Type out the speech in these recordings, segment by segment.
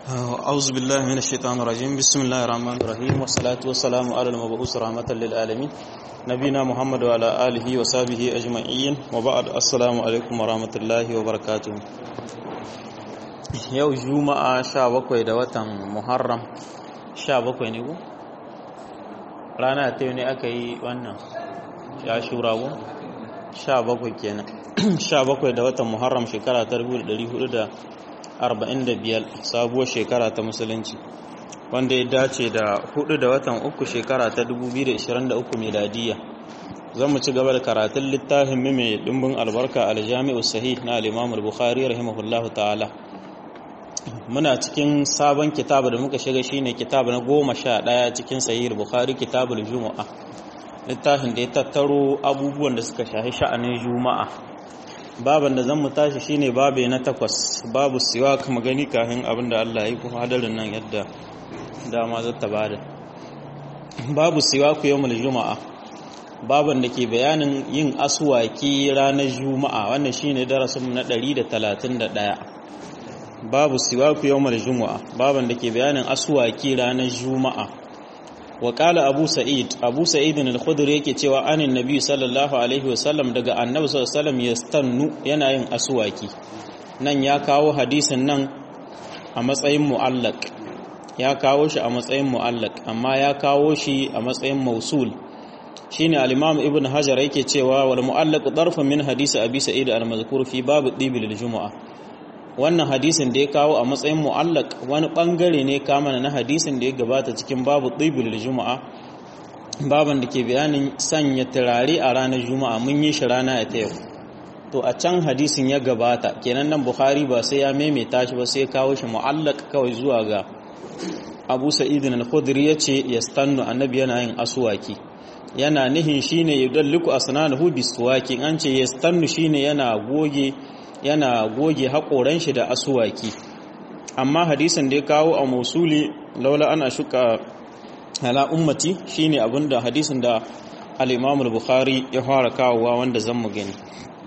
أعوذ بالله من الشيطان الرجيم بسم الله الرحمن الرحيم والصلاة والسلام على المبعوث رحمة للعالمين نبينا محمد وعلى آله وصحبه أجمعين وبعد السلام عليكم ورحمة الله وبركاته yau juma'a sha bakwai da watan muharram sha bakwai ne ku? rana ta ne aka yi wannan ya shura ku? sha bakwai kenan sha bakwai da watan muharram shekara ta 1445 sabuwar shekara ta musulunci wanda ya dace da hudu da watan uku shekara ta 2023 miladiya zan mu ci gaba da karatun littafin mai dimbin albarka aljami'u sahih na al-imam al-bukhari rahimahullahu ta'ala muna cikin sabon kitabu da muka shiga shine kitabu na goma sha ɗaya cikin sahih bukhari kitabul juma'a littafin da ya tattaro abubuwan da suka shahi sha'anin juma'a baban da zan mu tashi shine babe na takwas babu siwa kuma gani kafin abin da Allah ya yi kuma hadarin nan yadda dama zata bada babu siwa ku yawmul juma'a baban da ke bayanin yin aswaki ranar juma'a wannan shine darasin mu na 131 babu siwaku yawmal juma'a baban da ke bayanin aswaki ranar juma'a wa qala abu sa'id abu sa'id al-khudri yake cewa anin nabi sallallahu alaihi wasallam daga annabi sallallahu alaihi wasallam yastannu yana yin aswaki nan ya kawo hadisin nan a matsayin mu'allaq ya kawo shi a matsayin mu'allaq amma ya kawo shi a matsayin mausul shine al-imam ibn hajar yake cewa wal mu'allaq darfun min hadisi abi sa'id al-mazkur fi bab dibil al-jumu'ah wannan hadisin da ya kawo a matsayin mu'allak wani bangare ne kama na hadisin da ya gabata cikin babu ɗibul juma'a baban da ke bayanin sanya turare a ranar juma'a mun yi shi rana ta yau to a can hadisin ya gabata kenan nan bukhari ba sai ya maimaita shi ba sai ya kawo shi mu'allak kawai zuwa ga abu sa'idin al-khudri ya ce yastannu annabi yana yin aswaki yana nihin shine yudalliku asnanahu biswaki an ce yastannu shine yana goge yana goge haƙoran shi da asuwaki amma hadisin da ya kawo a musuli laula ana shuka ala ummati shine abinda hadisin da al-Imam al-Bukhari ya fara kawowa wanda zan mu gani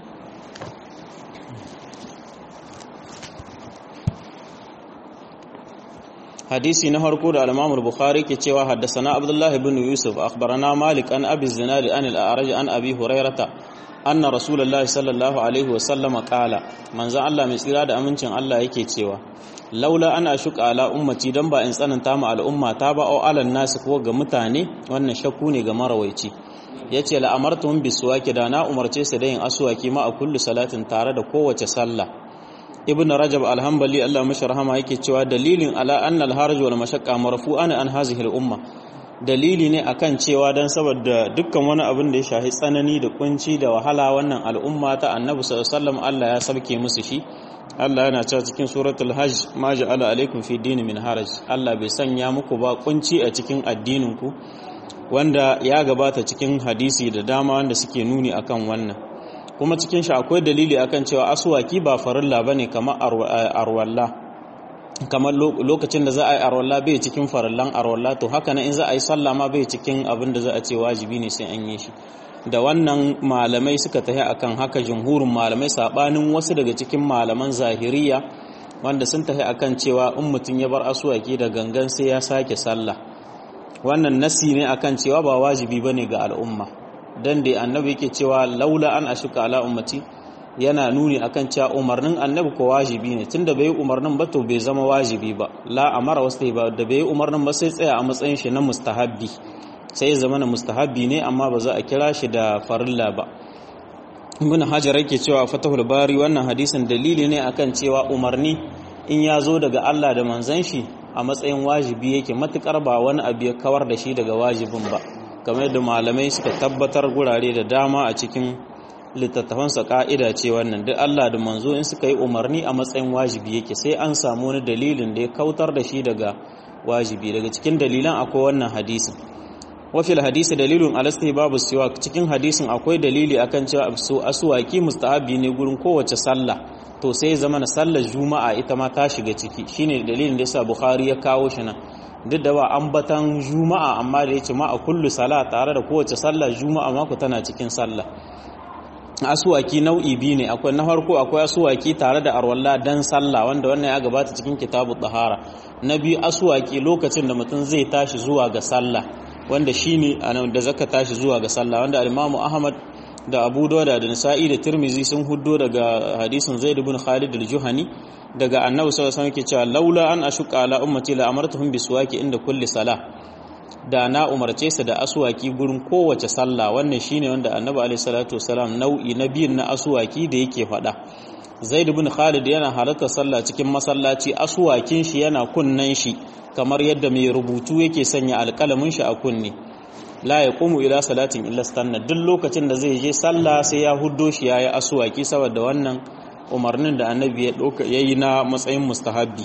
hadisi na farko da al-Imam al-Bukhari ke cewa haddathana Abdullah ibn Yusuf akhbarana Malik an Abi Zinad an al-A'raj an Abi Hurairah anna rasulullahi sallallahu alaihi wasallama kala manzan Allah mai tsira da amincin Allah yake cewa laula ana shuka ala ummati dan ba in tsananta ma al'umma ta ba au alan nasu ko ga mutane wannan shakku ne ga marawaici yace la amartuhum biswaki da na umarce su da yin aswaki ma a kullu salatin tare da kowace sallah ibnu rajab alhambali Allah mashi rahama yake cewa dalilin ala anna al-harj wal mashaqqa marfu'an an hazihi al-umma dalili ne akan cewa don saboda dukkan wani abin da ya shahi tsanani da kunci da wahala wannan al'umma ta annabi sallallahu Allah ya sabke musu shi Allah yana cewa cikin suratul hajj ma ja'ala alaikum fi dini min haraj Allah bai sanya muku ba kunci a cikin addinin ku wanda ya gabata cikin hadisi da dama wanda suke nuni akan wannan kuma cikin shi akwai dalili akan cewa aswaki ba farilla bane kamar arwalla kamar lokacin da za a yi arwalla bai cikin farallan arwalla to haka nan in za a yi sallah ma bai cikin abin da za a ce wajibi ne sai an yi shi da wannan malamai suka tafi akan haka jumhurin malamai sabanin wasu daga cikin malaman zahiriya wanda sun tafi akan cewa in mutum ya bar asuwaki da gangan sai ya sake sallah wannan nasi ne akan cewa ba wajibi bane ga al'umma dan da annabi yake cewa laula an ashuka ala ummati yana nuni akan cewa umarnin annabi ko wajibi ne tunda bai umarnin ba to bai zama wajibi ba la amara wasu ba da bai umarnin ba sai tsaya a matsayin shi na mustahabbi sai zama na mustahabbi ne amma ba za a kira shi da farilla ba ibn hajar yake cewa fatahul bari wannan hadisin dalili ne akan cewa umarni in ya zo daga Allah da manzon shi a matsayin wajibi yake matukar ba wani abu ya kawar da shi daga wajibin ba kamar yadda malamai suka tabbatar gurare da dama a cikin littattafansa ka'ida ce wannan duk Allah da manzo in suka yi umarni a matsayin wajibi yake sai an samu wani dalilin da ya kautar da shi daga wajibi daga cikin dalilan akwai wannan hadisin wafil hadisi dalilun alasti babu siwa cikin hadisin akwai dalili akan cewa su aswaki mustahabi ne gurin kowace sallah to sai zama na sallar juma'a ita ma ta shiga ciki shine dalilin da yasa bukhari ya kawo shi nan duk da ba ambatan juma'a amma da yace ma a kullu sala tare da kowace sallah juma'a ma ku tana cikin sallah asuwaki nau'i biyu ne akwai na farko akwai asuwaki tare da arwalla dan sallah wanda wannan ya gabata cikin kitabu tahara na biyu asuwaki lokacin da mutum zai tashi zuwa ga sallah wanda shine da zaka tashi zuwa ga sallah wanda al-Imam Ahmad da Abu Dawud da Nasa'i da Tirmizi sun huddo daga hadisin Zaid ibn Khalid al-Juhani daga Annabi sallallahu alaihi wasallam ke cewa laula an ashuqa ala ummati la amartuhum biswaki inda kulli salah da na umarce su da asuwaki gurin kowace sallah wannan shine wanda annabi alaihi salatu wasalam nau'i na biyun na asuwaki da yake faɗa zaid ibn khalid yana halartar sallah cikin masallaci asuwakin shi yana kunnan shi kamar yadda mai rubutu yake sanya alƙalamin shi a kunne la yaqumu ila salatin illa stanna duk lokacin da zai je sallah sai ya huddo shi yayi asuwaki saboda wannan umarnin da annabi ya dauka yayi na matsayin mustahabbi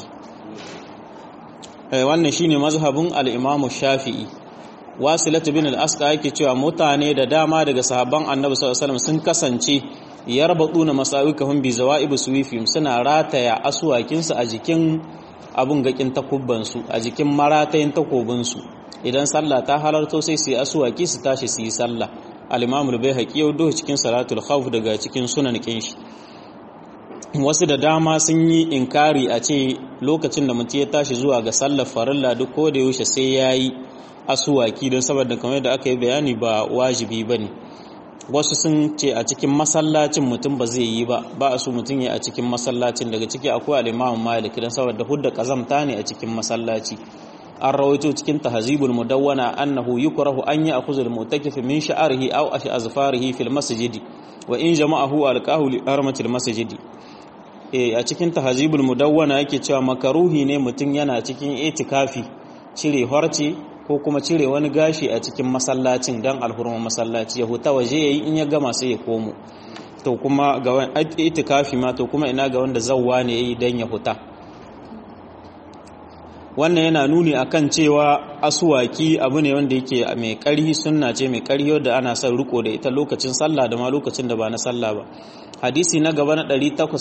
wannan shine mazhabin al-Imam Shafi'i Wasilatu bin al-Asqa yake cewa mutane da dama daga sahabban Annabi sallallahu alaihi wasallam sun kasance yarbaduna masawikahum bi zawaib suwifim suna rataya aswakin su a jikin abun gakin takubban su a jikin maratayin takobin su idan sallah ta halarto sai su yi aswaki su tashi su yi sallah al-Imam al-Baihaqi ya do cikin salatul khawf daga cikin sunan kin shi wasu da dama sun yi inkari a ce lokacin da mutum ya tashi zuwa ga sallar farilla duk ko da yaushe sai ya yi asuwaki don saboda kamar da aka yi bayani ba wajibi ba ne wasu sun ce a cikin masallacin mutum ba zai yi ba ba a so mutum ya a cikin masallacin daga ciki akwai al'imamun malik don saboda hudda kazamta ne a cikin masallaci an rawaito cikin tahzibul mudawwana annahu yukrahu an ya'khudha al-mu'takif min sha'rihi aw azfarihi fil masjidi wa in jama'ahu alqahu li armatil masjidi a cikin tahazibul mudawwana yake cewa makaruhi ne mutum yana cikin itikafi cire harce ko kuma cire wani gashi a cikin masallacin dan alhurman masallaci ya huta waje yayi in ya gama sai ya komo to kuma ga wani itikafi ma to kuma ina ga wanda zawwa ne yayi dan ya huta wannan yana nuni akan cewa asuwaki abu ne wanda yake mai ƙarhi sunna ce mai ƙarhi wanda ana son riko da ita lokacin sallah da ma lokacin da ba na sallah ba hadisi na gaba na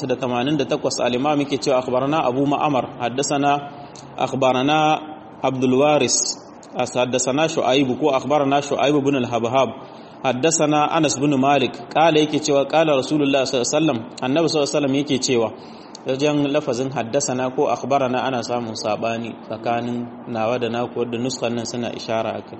888 al-imam yake cewa akhbarana abu ma'amar haddathana akhbarana abdul waris haddathana shu'aib ko akhbarana shu'aib ibn al-habhab haddathana anas ibn malik kala yake cewa kala rasulullah sallallahu alaihi wasallam annabi sallallahu alaihi wasallam yake cewa wajen lafazin haddasana ko akhbarana ana samun sabani tsakanin nawa da naku da nuskan nan suna ishara akan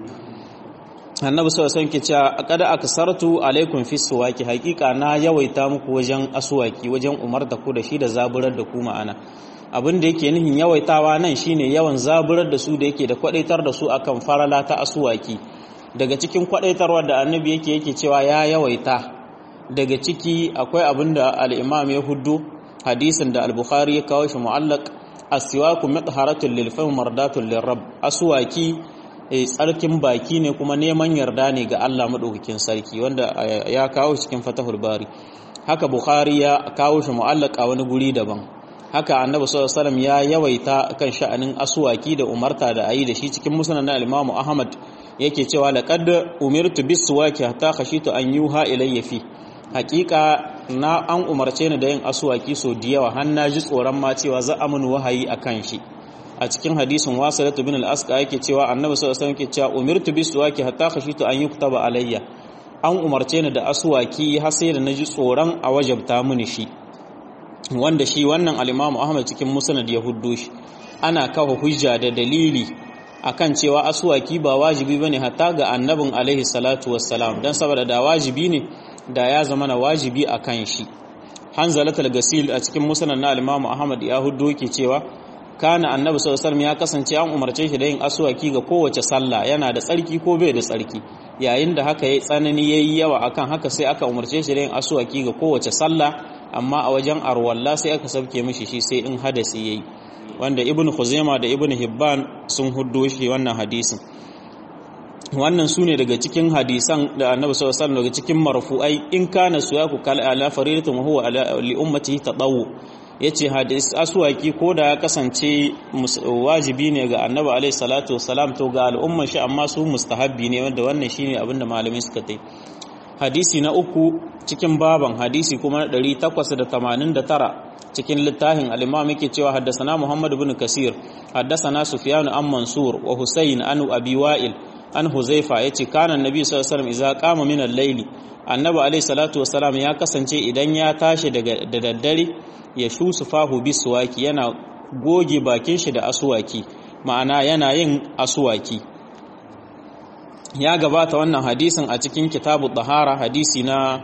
annabi sallallahu alaihi wasallam ke cewa qad aksartu alaikum fi suwaki haqiqa na yawaita muku wajen aswaki wajen umarta ku da shi da zaburar da ku ma'ana abin da yake nihin yawaitawa nan shine yawan zaburar da su da yake da kwadaitar da su akan farala ta aswaki daga cikin kwadaitarwa da annabi yake yake cewa ya yawaita daga ciki akwai abin da al-imam ya huddu hadisin da al-bukhari ya kawo shi mu'allaq as-siwaku mutharatun lil fam mardatun lirab aswaki tsarkin baki ne kuma neman yarda ne ga Allah madaukakin sarki wanda ya kawo cikin fatahul bari haka bukhari ya kawo shi mu'allaq a wani guri daban haka annabi sallallahu alaihi wasallam ya yawaita kan sha'anin aswaki da umarta da ayi da shi cikin musnad na al-imam ahmad yake cewa laqad umirtu bis-suwaki hatta khashitu an yuha ilayya fi hakika na an umarce ni da yin aswaki so da yawa har na ji tsoron ma cewa za a mun wahayi akan shi a cikin hadisin wasilatu bin al-asqa yake cewa annabi sallallahu alaihi wasallam yake cewa umirtu bis-suwaki hatta khashitu an yuktaba alayya an umarce ni da aswaki har sai da naji tsoron a wajabta mini shi wanda shi wannan al-Imam Ahmad cikin Musnad ya huddo shi ana kafa hujja da dalili akan cewa aswaki ba wajibi bane hatta ga annabin alaihi salatu wassalam dan saboda da wajibi ne da ya zama na wajibi akan shi Hanzalatul Gasil a cikin Musnad na al-Imam Ahmad ya huddo yake cewa kana annabi sallallahu alaihi wasallam ya kasance an umarce shi da yin aswaki ga kowace sallah yana da tsarki ko bai da tsarki yayin da haka yayi tsanani yayi yawa akan haka sai aka umarce shi da yin aswaki ga kowace sallah amma a wajen arwalla sai aka sauke mishi shi sai in hadasi yayi wanda ibnu khuzaima da ibnu hibban sun huddo shi wannan hadisin wannan sune daga cikin hadisan da annabi sallallahu alaihi wasallam daga cikin marfu'ai in kana suyaku kal ala faridatun wa huwa li ummatihi tadawu yace hadis aswaki ko da ya kasance wajibi ne ga annabi alaihi salatu wasalam to ga al'umma shi amma su mustahabbi ne wanda wannan shine abinda malamai suka tai hadisi na uku cikin baban hadisi kuma 889 cikin littafin al-imam yake cewa haddasana Muhammad ibn Kasir haddasana Sufyan an Mansur wa Husayn an Abi Wa'il an huzaifa yace kana annabi sallallahu alaihi wasallam idza qama min al-layli annabi alaihi salatu wasalam ya kasance idan ya tashi daga da daddare ya shusu fahu biswaki yana goge bakin shi da aswaki ma'ana yana yin aswaki ya gabata wannan hadisin a cikin kitabu tahara hadisi na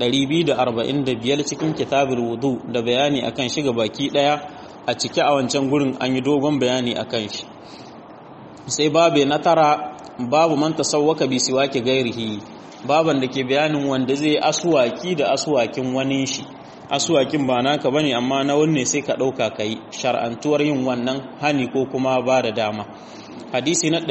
245 cikin kitabul wudu da bayani akan shiga baki daya a cike a wancan gurin an yi dogon bayani akan shi sai babu na tara babu man tasawwaka bi siwaki gairihi baban da ke bayanin wanda zai aswaki da aswakin wani shi aswakin ba naka bane amma na wanne sai ka dauka kai shar'antuwar yin wannan hani ko kuma ba da dama hadisi na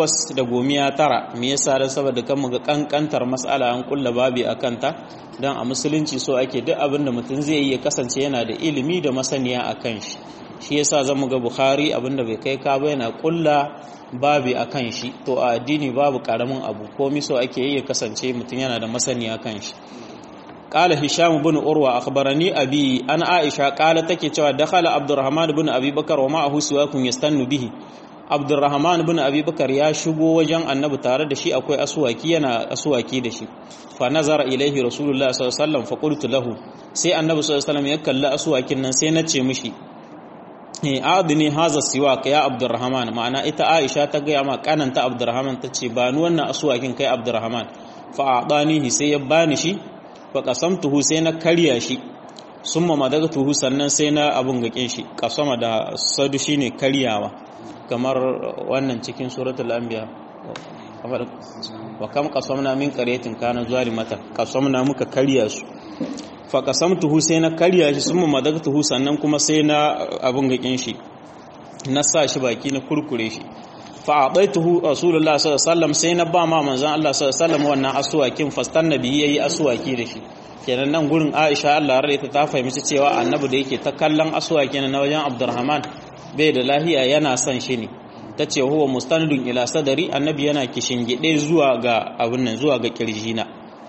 809 me yasa dan saboda kan muga kankantar mas'ala an kulla babi akan ta dan a musulunci so ake duk abin da mutum zai yi ya kasance yana da ilimi da masaniya akan shi shi yasa zamu ga Bukhari abinda bai kai ka ba yana kulla babi akan shi to a addini babu karamin abu komai so ake yi ya kasance mutum yana da masaniya kan shi قال هشام بن أروى أخبرني أبي أنا عائشة قال تكي دخل عبد الرحمن بن أبي بكر ومعه سواك يستن به عبد الرحمن بن أبي بكر يا شغو وجن النبي تare da shi akwai aswaki yana aswaki da shi fa nazara ilaihi rasulullah sallallahu alaihi wasallam fa qultu lahu sai annabi sallallahu alaihi wasallam ya kalla aswakin nan sai na ce mishi eh adini haza siwak ya abdurrahman ma'ana ita aisha ta ga ma kananta abdurrahman tace ba ni wannan aswakin kai abdurrahman fa adanihi sai ya bani shi fa qasamtuhu sai na karya shi summa madagtuhu sannan sai na abun gakin shi kasama da sadu shine karyawa kamar wannan cikin suratul anbiya kamar wa kam qasamna min qaryatin kana zalimata qasamna muka karya su fa qasamtuhu sai na karya shi summa madagtuhu sannan kuma sai na abun gakin shi na sa shi baki na kurkure shi fa adaituhu rasulullah sallallahu alaihi wasallam sai na ba ma manzon Allah sallallahu alaihi wasallam wannan aswakin fastan nabi yayi aswaki da shi kenan nan gurin Aisha Allah rarraita ta fahimci cewa annabi da yake ta kallon aswakin na wajen Abdurrahman bai da lahiya yana son shi ne tace huwa mustanidun ila sadari annabi yana kishingide zuwa ga abin nan zuwa ga kirjina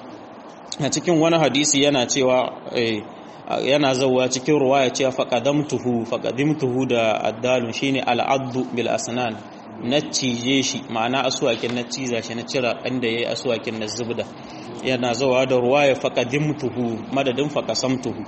a cikin wani hadisi yana cewa yana zauwa cikin ruwaya cewa faqadamtuhu faqadimtuhu da addalun shine al'addu bil asnan na cije shi ma'ana asuwakin na ciza shi na cira inda yayi asuwakin na zubda yana zawa da ruwaya faqadimtuhu madadin faqasamtuhu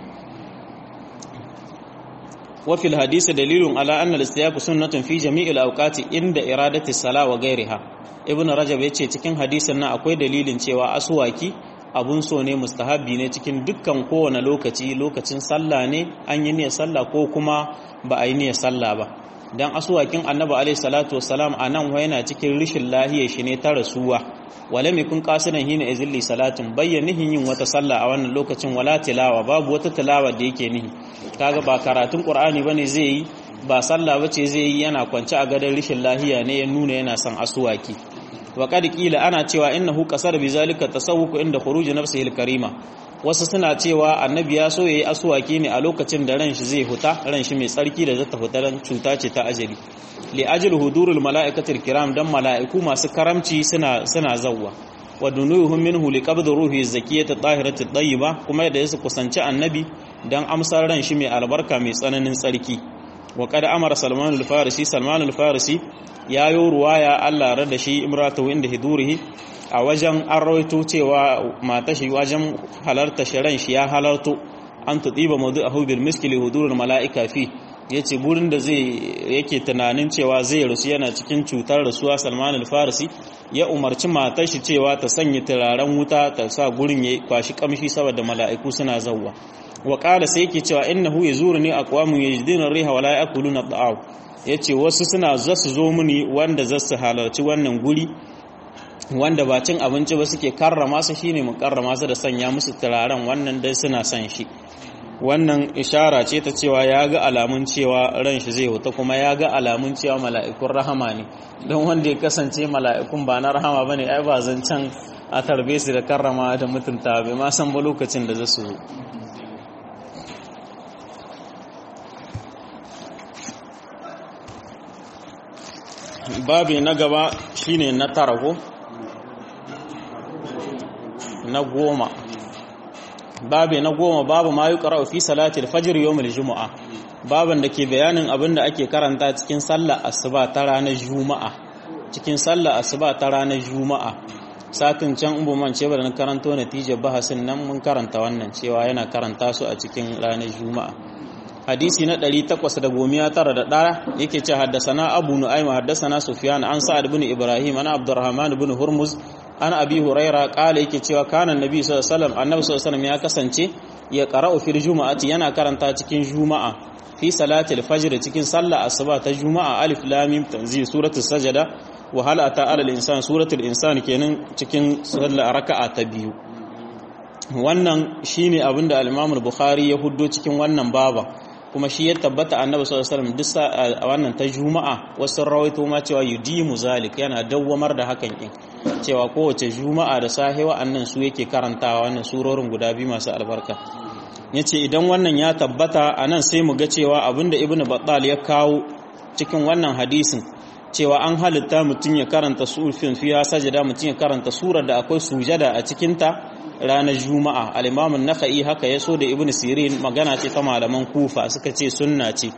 wa fil hadisi dalilun ala anna al-istiyaq sunnatun fi jami'il awqati inda iradati salah wa ghayriha ibn rajab yace cikin hadisin nan akwai dalilin cewa asuwaki abun so ne mustahabbi ne cikin dukkan kowane lokaci lokacin sallah ne an yi niyyar sallah ko kuma ba a yi niyyar sallah ba dan asuwakin annabi alaihi salatu wassalam anan wa yana cikin rishin lahiyar shi ne ta rasuwa wala mai kun kasidan hina izilli salatin bayyanihin yin wata sallah a wannan lokacin wala tilawa babu wata tilawa da yake nihi kaga ba karatun qur'ani bane zai yi ba sallah bace zai yi yana kwance a gadon rishin lahiya ne ya nuna yana son asuwaki wa qad qila ana cewa innahu qasara bi zalika tasawwuku inda khuruj nafsihi al-karima wasu suna cewa annabi ya so yayi asuwaki ne a lokacin da ran shi zai huta ran shi mai tsarki da zata huta ran cuta ce ta ajali li ajli hudurul mala'ikatil kiram dan mala'iku masu karamci suna suna zawwa wa dunuhum minhu li qabd ruhi zakiyati tahirati tayyiba kuma da yasu kusanci annabi dan amsar ran shi mai albarka mai tsananin tsarki wa qad amara salman al-farisi salman al-farisi yayo ruwaya Allah rada shi imratu inda hidurihi a wajen an rawaito cewa mata shi wajen halarta shirin shi ya halarto an tuɗiba maudu a hubir miskili hudurin mala'ika fi ya ce burin da zai yake tunanin cewa zai rasu yana cikin cutar rasuwa salman al-farisi ya umarci matar shi cewa ta sanya turaren wuta ta sa gurin ya kwashi kamshi saboda mala'iku suna zauwa wa ƙara sai yake cewa innahu yazuruni aqwamun yajiduna riha wala yakuluna ta'aw yace wasu suna zasu zo muni wanda zasu halarci wannan guri wanda ba cin abinci ba suke karrama su shine mu karrama su da sanya musu turaren wannan dai suna son shi wannan ishara ce ta cewa ya ga alamun cewa ran shi zai huta kuma ya ga alamun cewa mala'ikun rahama ne don wanda ya kasance mala'ikun ba na rahama bane ai ba zancen a tarbe su da karrama da mutunta bai ma san ba lokacin da za su zo babi na gaba shine na tara ko na goma babi na goma babu ma yuqra fi salati al-fajr yawm al-jumu'a baban da ke bayanin abin da ake karanta cikin sallar asuba ta ranar juma'a cikin sallah asuba ta ranar juma'a satin can in man ce da na karanto natijar bahasin nan mun karanta wannan cewa yana karanta su a cikin ranar juma'a hadisi na 891 yake ce haddasana abu nu'ayma haddasana sufyan an sa'ad ibn ibrahim ana abdurrahman ibn hurmuz an abi huraira kala yake cewa kana annabi sallallahu alaihi wasallam annabi sallallahu alaihi wasallam ya kasance ya qara'u fil juma'ati yana karanta cikin juma'a fi salati al-fajr cikin sallah asuba ta juma'a alif lam mim tanzil suratul sajada wa hal ata ala al-insan suratul insan kenan cikin sallah raka'a ta biyu wannan shine abinda al-imam al-bukhari ya huddo cikin wannan baba kuma shi ya tabbata annabi sallallahu alaihi wasallam duk wannan ta juma'a wasu rawaito ma cewa yudimu zalik yana dawwamar da hakan din cewa kowace juma'a da safe wa'annan su yake karantawa wannan surorin guda biyu masu albarka yace idan wannan ya tabbata anan sai mu ga cewa abinda ibnu battal ya kawo cikin wannan hadisin cewa an halitta mutum ya karanta sufin fiya sajada mutum ya karanta surar da akwai sujada a cikinta ranar juma'a al-imamun naka'i haka ya so da ibn sirin magana ce ta malaman kufa suka ce sunna ce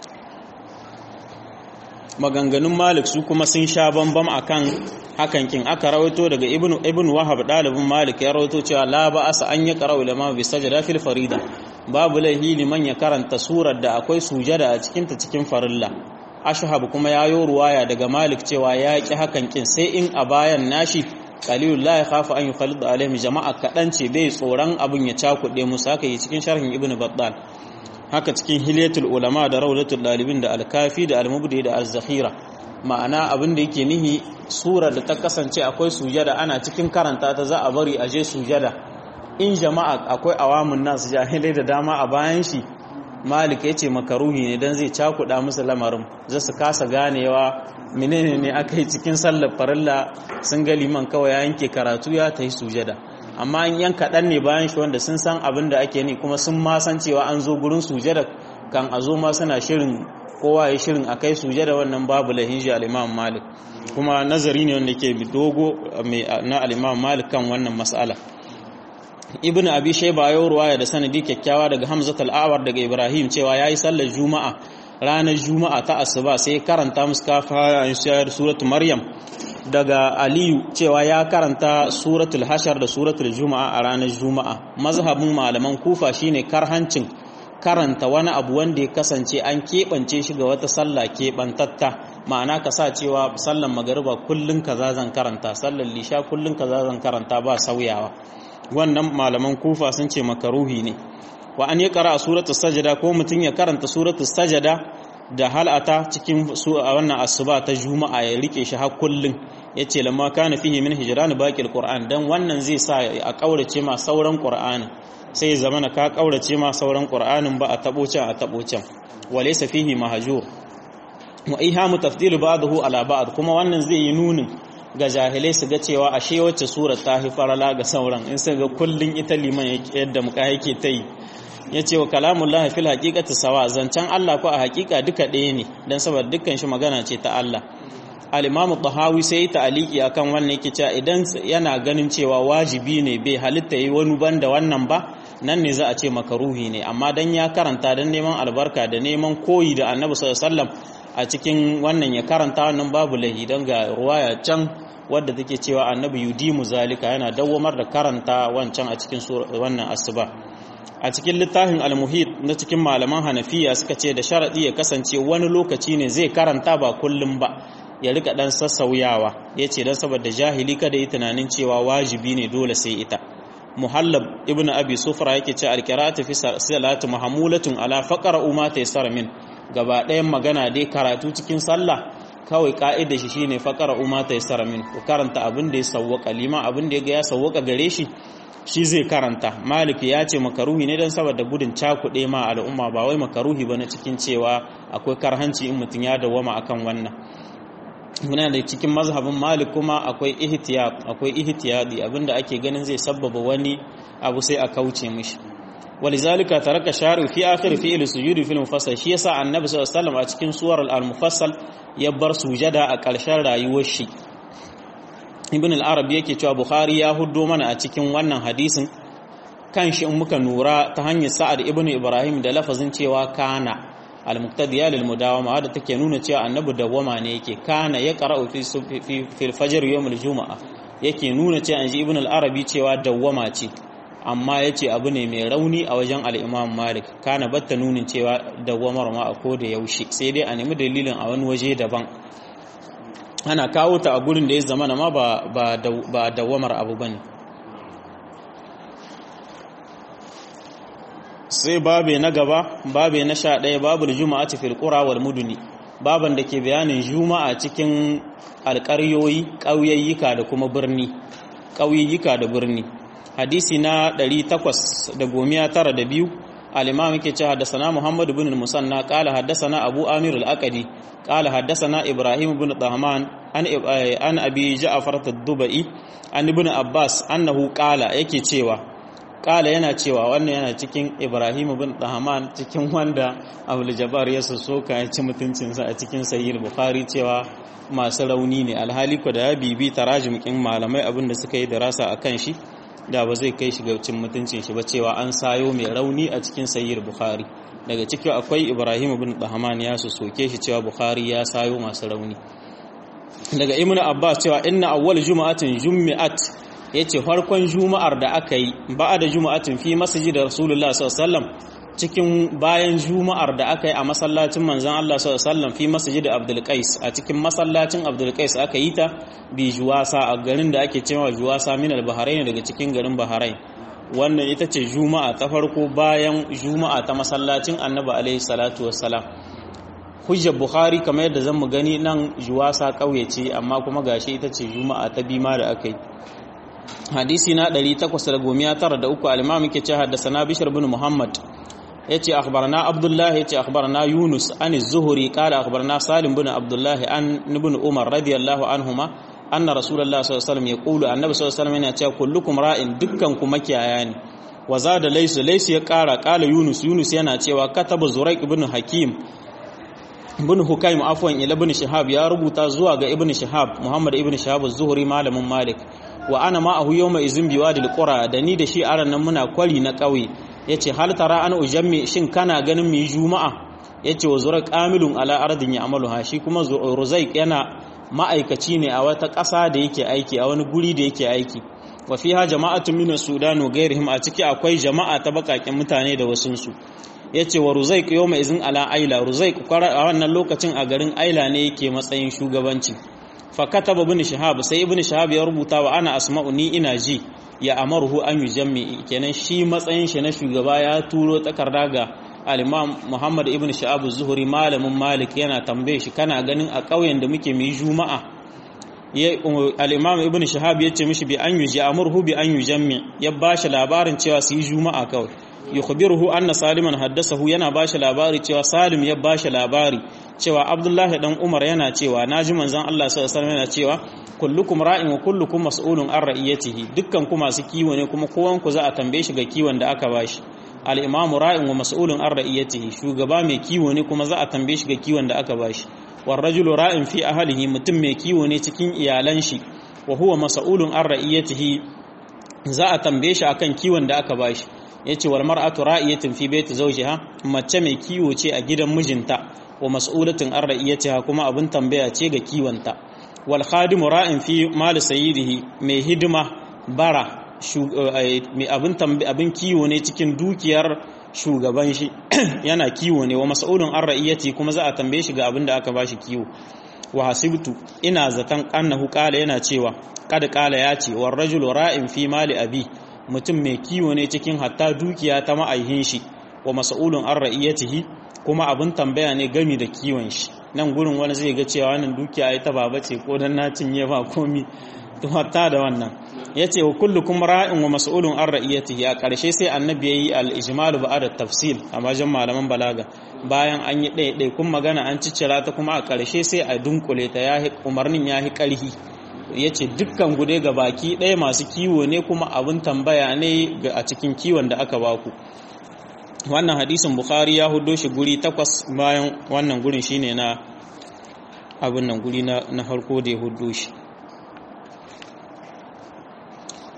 maganganun malik su kuma sun sha bambam akan hakan kin aka rawaito daga ibn ibn wahab dalibin malik ya rawaito cewa la ba'asa an ya qara'u lama bi sajada fil farida babu laihi liman ya karanta surar da akwai sujada a cikinta cikin farilla ashhab kuma yayo ruwaya daga malik cewa ya ki hakan kin sai in a bayan nashi qalilul la yakhafu an yukhalid alaihim jama'a kadan ce bai tsoron abun ya cakude musu haka yi cikin sharhin ibnu battal haka cikin hilyatul ulama da rawlatul dalibin da al-kafi da al-mubdi da az-zakhira ma'ana abin da yake nihi sura da ta kasance akwai sujada ana cikin karanta ta za a bari a je sujada in jama'a akwai awamun nasu jahilai da dama a bayan shi malik ya ce makaruhi ne don zai cakuɗa musu lamarin za su kasa ganewa menene ne aka yi cikin sallar farilla sun ga liman kawai ya yanke karatu ya ta yi sujada amma in yan kaɗan ne bayan shi wanda sun san abin da ake ni kuma sun ma san cewa an zo gurin sujada kan a zo ma suna shirin kowa ya shirin a kai sujada wannan babu lahinji al'imam malik kuma nazari ne wanda ke dogo na al'imam malik kan wannan mas'ala ibn abi shayba ya ruwaya da sanadi kyakkyawa daga hamzat al-awar daga ibrahim cewa yayi sallar juma'a ranar juma'a ta asuba sai karanta musu kafa shayar suratul maryam daga aliyu cewa ya karanta suratul hashar da suratul juma'a a ranar juma'a mazhabin malaman kufa shine karhancin karanta wani abu wanda ya kasance an keɓance shi ga wata sallah keɓantatta ma'ana ka sa cewa sallan magariba kullun kaza zan karanta sallar lisha kullun kaza zan karanta ba sauyawa wannan malaman kufa sun ce makaruhi ne wa an yi kara a suratul sajada ko mutum ya karanta suratul sajada da halata cikin wannan asuba ta juma'a ya rike shi har kullun yace lamma kana fihi min hijran baqil qur'an dan wannan zai sa a kaurace ma sauran qur'ani sai zamana ka kaurace ma sauran qur'anin ba a tabo can a tabo can walaysa fihi mahjur wa ihamu tafdil ba'dahu ala ba'd kuma wannan zai yi nunin ga jahilai su ga cewa ashe wacce sura ta fi farala ga sauran in sun ga kullun ita liman yadda muka yake ta yi ya ce wa kalamun lahi fil haƙiƙata sawa zancen Allah ko a haƙiƙa duka ɗaya ne don saboda dukkan shi magana ce ta Allah alimamu tahawi sai ta aliki akan wannan yake cewa idan yana ganin cewa wajibi ne bai halitta yi wani banda wannan ba nan ne za a ce makaruhi ne amma dan ya karanta don neman albarka da neman koyi da annabi sallallahu alaihi wasallam a cikin wannan ya karanta wannan babu lahi don ga ruwaya can wadda take cewa annabi yudimu zalika yana dawwamar da karanta wancan a cikin wannan asuba a cikin littafin almuhit na cikin malaman hanafiya suka ce da sharadi ya kasance wani lokaci ne zai karanta ba kullum ba ya rika dan sassauyawa ya ce don saboda jahili kada yi tunanin cewa wajibi ne dole sai ita muhallab ibn abi sufra yake ce alqira'atu fi salati mahmulatun ala faqra umma taysara min gaba ɗayan magana dai karatu cikin sallah kawai ka'idar shi shine faqara umma taysara min ku karanta abin da ya sawwaka lima abin da ya sawwaka gare shi shi zai karanta malik ya ce makaruhi ne dan saboda gudun cakuɗe ma al'umma ba wai makaruhi bane cikin cewa akwai karhanci in mutum ya dawwama akan wannan muna da cikin mazhabin malik kuma akwai ihtiyat akwai ihtiyadi abinda ake ganin zai sabbaba wani abu sai a kauce mishi ولذلك ترك الشارع في آخر فعل السجود في المفصل shi yasa annabi sallallahu alaihi wasallam a cikin suwar al-mufassal ya bar sujada a ƙarshen rayuwar shi ibn al-arab yake cewa bukhari ya huddo mana a cikin wannan hadisin kan shi in muka nura ta hanyar sa'ad ibn ibrahim da lafazin cewa kana al-muqtadiya lil mudawama wadda take nuna cewa annabi dawwama ne yake kana ya qara'u fi fi al-fajr yawm al-jumu'a yake nuna cewa anji ibn al-arabi cewa dawwama ce amma yace abu ne mai rauni a wajen al-imam malik kana batta nunin cewa dawwamar ma a koda yaushe sai dai a nemi dalilin a wani waje daban ana kawo ta a gurin da ya zama ma ba ba dawwamar abu bane sai babe na gaba babe na sha ɗaya babu juma'a ta filƙura wal muduni baban da ke bayanin juma'a cikin alƙaryoyi ƙauyayyuka da kuma birni ƙauyayyuka da birni hadisi na 892 al-imam yake cewa haddathana muhammad ibn al-musanna qala haddathana abu amir al-aqadi qala haddathana ibrahim ibn tahman an an abi ja'far ad-dubai an ibn abbas annahu qala yake cewa kala yana cewa wannan yana cikin ibrahim bin dahaman cikin wanda abul jabbar ya soka ya ci mutuncinsa a cikin sahih bukhari cewa masu rauni ne alhali ko da ya bibi tarajum kin malamai abin da suka yi darasa akan shi da ba zai kai shi ga cin mutuncin shi ba cewa an sayo mai rauni a cikin sahih bukhari daga ciki akwai ibrahim bin dahaman ya soke shi cewa bukhari ya sayo masu rauni daga ibnu abbas cewa inna awwal juma'atin jummi'at ya ce farkon juma'ar da aka yi ba da juma'atin fi masjid da rasulullah sallallahu cikin bayan juma'ar da aka yi a masallacin manzan Allah sallallahu fi masjid abdul qais a cikin masallacin abdul qais aka yi ta bi juwasa a garin da ake cewa juwasa min al bahrain daga cikin garin bahrain wannan ita ce juma'a ta farko bayan juma'a ta masallacin annabi alaihi salatu wassalam hujjar bukhari kamar yadda zan mu gani nan juwasa kauye ce amma kuma gashi ita ce juma'a ta bima da aka yi hadisi na 893 al-imam yake ce haddathana bishr ibn muhammad yace akhbarana abdullah yace akhbarana yunus an az-zuhri qala akhbarana salim ibn abdullah an ibn umar radiyallahu anhuma anna rasulullah sallallahu alaihi wasallam yaqulu annabi sallallahu alaihi wasallam yana cewa kullukum ra'in dukkan ku makiyaya ne wa zada laysu laysu ya kara qala yunus yunus yana cewa kataba zuraiq ibn hakim ibn hukaim afwan ila ibn shihab ya rubuta zuwa ga ibn shihab muhammad ibn shihab az-zuhri malamin malik wa ana ma'ahu yawma izin biwadil qura da ni da shi aran nan muna kwari na kauye yace hal tara an ujammi shin kana ganin mu juma'a yace wa zura qamilun ala ardin ya'maluha shi kuma ruzaik yana ma'aikaci ne a wata ƙasa da yake aiki a wani guri da yake aiki wa fiha jama'atun min sudan wa ghairihim a ciki akwai jama'a ta bakakin mutane da wasunsu yace wa ruzaik yawma izin ala aila ruzaik a wannan lokacin a garin aila ne yake matsayin shugabanci fakataba ibn shahab sai ibn shahab ya rubuta wa ana asma'u ni ina ji ya amaruhu an yujammi kenan shi matsayin shi na shugaba ya turo takarda ga al-imam Muhammad ibn shahab az-zuhri malamin malik yana tambaye shi kana ganin a ƙauyen da muke mu juma'a al-imam ibn shahab ya ce mishi bi an yuji amurhu bi an yujammi ya bashi labarin cewa su yi juma'a kawai yukhbiruhu anna saliman haddasahu yana bashi labari cewa salim ya bashi labari cewa abdullahi dan umar yana cewa naji manzon Allah sallallahu alaihi yana cewa kullukum ra'in wa kullukum mas'ulun an ra'iyatihi dukkan ku masu kiwo ne kuma kowan ku za a tambaye shi ga kiwon da aka bashi al-imamu ra'in wa mas'ulun an ra'iyatihi shugaba mai kiwo ne kuma za a tambaye shi ga kiwon da aka bashi war rajulu ra'in fi ahlihi mutum mai kiwo ne cikin iyalan shi wa huwa mas'ulun an ra'iyatihi za a tambaye shi akan kiwon da aka bashi yace wal mar'atu ra'iyatin fi baiti zawjiha mace mai kiwo ce a gidan mijinta wa mas'ulatin an ra'iyatiha kuma abin tambaya ce ga kiwonta wal khadimu ra'in fi mal sayyidihi mai hidima bara mai abin abin kiwo ne cikin dukiyar shugaban shi yana kiwo ne wa mas'ulun an ra'iyati kuma za a tambaye shi ga abin da aka bashi kiwo wa hasibtu ina zaton annahu qala yana cewa kada qala ya ce war rajulu ra'in fi mali abi mutum mai kiwo ne cikin hatta dukiya ta ma'aihin shi wa mas'ulun an ra'iyatihi kuma abin tambaya ne gami da kiwon shi nan gurin wani zai ga cewa wannan dukiya ai ta baba ce ko dan na cinye ba komi to hatta da wannan yace wa kullukum ra'in wa mas'ulun an ra'iyatihi a ƙarshe sai annabi yayi al-ijmalu ba'da tafsil a wajen malaman balaga bayan an yi ɗaya kun magana an ciccira ta kuma a ƙarshe sai a dunkule ta yahi umarnin yahi ƙarhi yace dukkan gude ga baki ɗaya masu kiwo ne kuma abin tambaya ne a cikin kiwon da aka baku wannan hadisin bukhari ya hudo shi guri takwas bayan wannan gurin shine na abin nan guri na harko da ya hudo shi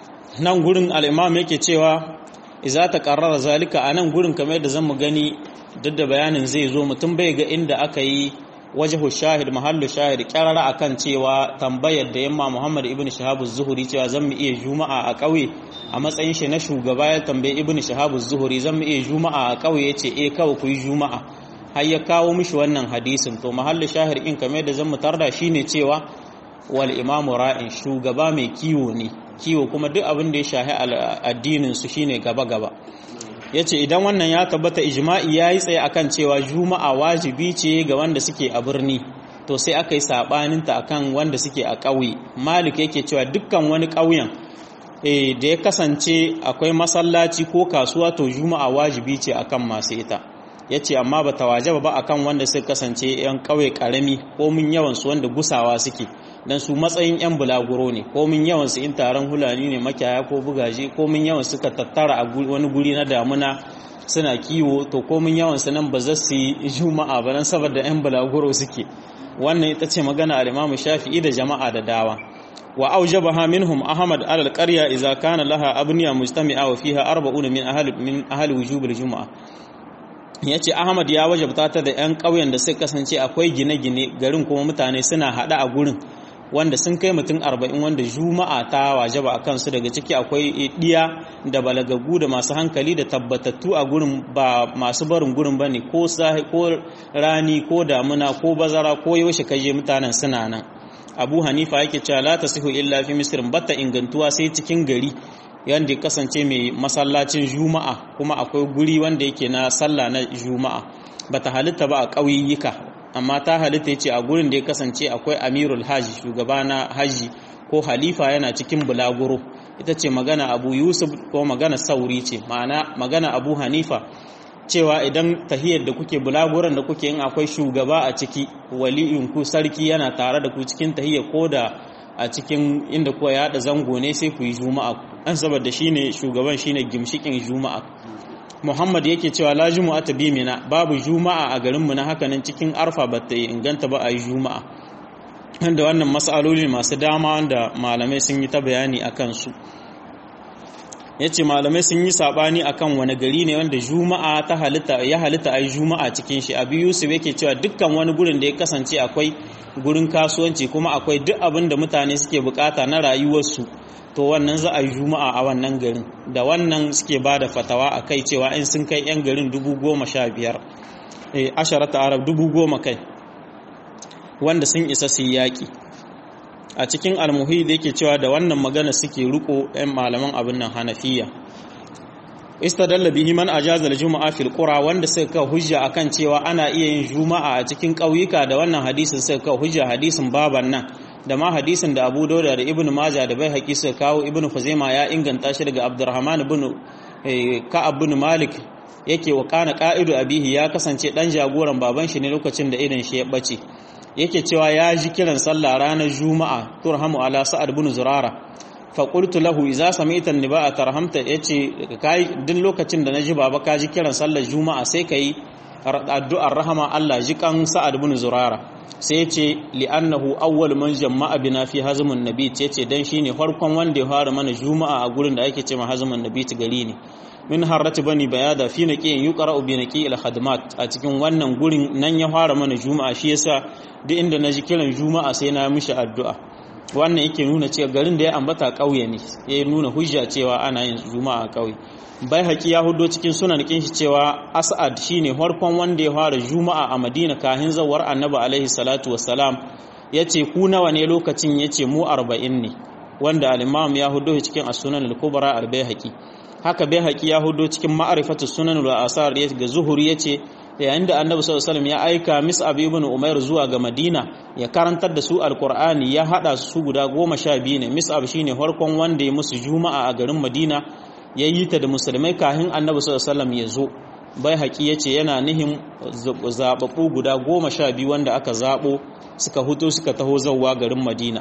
nan gurin al'imam yake cewa iza ta ƙarrara zalika a nan gurin kamar da zan mu gani duk da bayanin zai zo mutum bai ga inda aka yi wajahu shahid mahallu shahid kyarara akan cewa tambayar da yamma Muhammad ibn Shahabu Zuhuri cewa zan mu iya juma'a a ƙauye a matsayin shi na shugaba ya tambaye ibn Shahabu Zuhuri zan mu iya juma'a a ƙauye yace eh kawai ku yi juma'a har ya kawo mishi wannan hadisin to mahallu shahid in kamar da zan mu tarda shine cewa wal imamu ra'in shugaba mai kiwo ne kiwo kuma duk abin da ya shahi addinin su shine gaba gaba yace idan wannan ya tabbata ijma'i yayi tsaye akan cewa juma'a wajibi ce ga wanda suke a birni to sai aka yi sabanin ta akan wanda suke a ƙauye malik yake cewa dukkan wani ƙauyen eh da ya kasance akwai masallaci ko kasuwa to juma'a wajibi ce akan masu ita yace amma bata wajaba ba akan wanda suka kasance yan ƙauye karami ko mun yawan su wanda gusawa suke dan su matsayin yan bulaguro ne ko mun yawan su in taron hulani ne makiyaya ko bugaje ko mun yawan suka tattara a wani guri na damuna suna kiwo to ko mun yawan su nan ba za su yi juma'a ba nan saboda yan bulaguro suke wannan ita ce magana al-Imam Shafi'i da jama'a da dawa wa aujabaha minhum Ahmad ala al-qarya idza kana laha abniya mujtami'a wa fiha 40 min ahli min ahli wujub al-jum'a yace Ahmad ya wajabta ta da yan ƙauyen da suka kasance akwai gine-gine garin kuma mutane suna hada a gurin wanda sun kai mutum arba'in wanda juma'a ta wajaba a kansu daga ciki akwai ɗiya da balagagu da masu hankali da tabbatattu a gurin ba masu barin gurin ba ne ko rani ko damuna ko bazara ko yaushe kaje mutanen suna nan abu hanifa yake cewa la tasihu illa fi misrin batta ingantuwa sai cikin gari yanda kasance mai masallacin juma'a kuma akwai guri wanda yake na sallah na juma'a bata halitta ba a ƙauyuka amma ta halitta ya ce a gurin da ya kasance akwai amirul hajji shugaba na hajji ko halifa yana cikin bulaguro ita ce magana abu yusuf ko magana sauri ce ma'ana magana abu hanifa cewa idan tahiyar da kuke bulaguran da kuke yin akwai shugaba a ciki waliyin ku sarki yana tare da ku cikin tahiyar ko da a cikin inda kuwa ya haɗa zango ne sai ku yi juma'a an saboda shine shugaban shine gimshikin juma'a Muhammad yake cewa la juma'a ta bi mina babu juma'a a garinmu na hakanan cikin arfa ba ta inganta ba a yi juma'a wanda wannan matsaloli masu dama wanda malamai sun yi ta bayani a kansu ya ce malamai sun yi saɓani a kan wani gari ne wanda juma'a ta halitta ya halitta a yi juma'a cikin shi abu yusuf yake cewa dukkan wani gurin da ya kasance akwai gurin kasuwanci kuma akwai duk abin da mutane suke bukata na rayuwarsu to wannan za a yi juma'a a wannan garin da wannan suke ba da fatawa a kai cewa in sun kai 'yan garin dubu goma sha biyar asharata arab dubu goma kai wanda sun isa su yaƙi a cikin almuhi da yake cewa da wannan magana suke riko 'yan malaman abin nan hanafiya istadalla bihi man ajaza al-jumu'a fil qura wanda suka kawo hujja akan cewa ana iya yin juma'a a cikin ƙauyuka da wannan hadisin suka kawo hujja hadisin baban nan da ma hadisin da Abu Dawud da Ibn Majah da Baihaqi suka kawo Ibn Khuzaimah ya inganta shi daga Abdurrahman ibn Ka'ab ibn Malik yake wa kana qa'idu abihi ya kasance dan jagoran baban shi ne lokacin da idan shi ya bace yake cewa ya ji kiran sallah ranar Juma'a turhamu ala Sa'ad ibn Zurara fa qultu lahu idza sami'ta an-niba'a tarhamta yace kai duk lokacin da naji baba ka ji kiran sallar Juma'a sai kai addu'ar rahama Allah ji kan Sa'ad ibn Zurara sai ya ce li'annahu awwal man jama'a bina fi hazmun nabit yace dan shine farkon wanda ya fara mana juma'a a gurin da ake cewa hazmun nabit gari ne min harrati bani bayada fi naqiyin yuqra'u bi naqi al khadmat a cikin wannan gurin nan ya fara mana juma'a shi yasa duk inda naji kiran juma'a sai na mishi addu'a wannan yake nuna cewa garin da ya ambata kauye ne ya nuna hujja cewa ana yin juma'a a kauye bai haƙi ya hudo cikin sunan kin shi cewa as'ad shine farkon wanda ya fara juma'a a madina kahin zawar annabi alaihi salatu wassalam yace ku nawa ne lokacin yace mu 40 ne wanda al-imam ya hudo cikin as-sunan al-kubra al-baihaqi haka baihaqi ya hudo cikin ma'rifatu sunan al-asar ga zuhuri yace yayin da annabi sallallahu alaihi wasallam ya aika mis'ab ibn umair zuwa ga madina ya karantar da su alqur'ani ya hada su guda goma sha biyu ne mis'ab shine farkon wanda ya musu juma'a a garin madina ya yi ta da musulmai kahin annabi sallallahu ya zo bai haƙi ya ce yana nihin zaɓaɓɓu guda goma sha biyu wanda aka zaɓo suka huto suka taho zauwa garin madina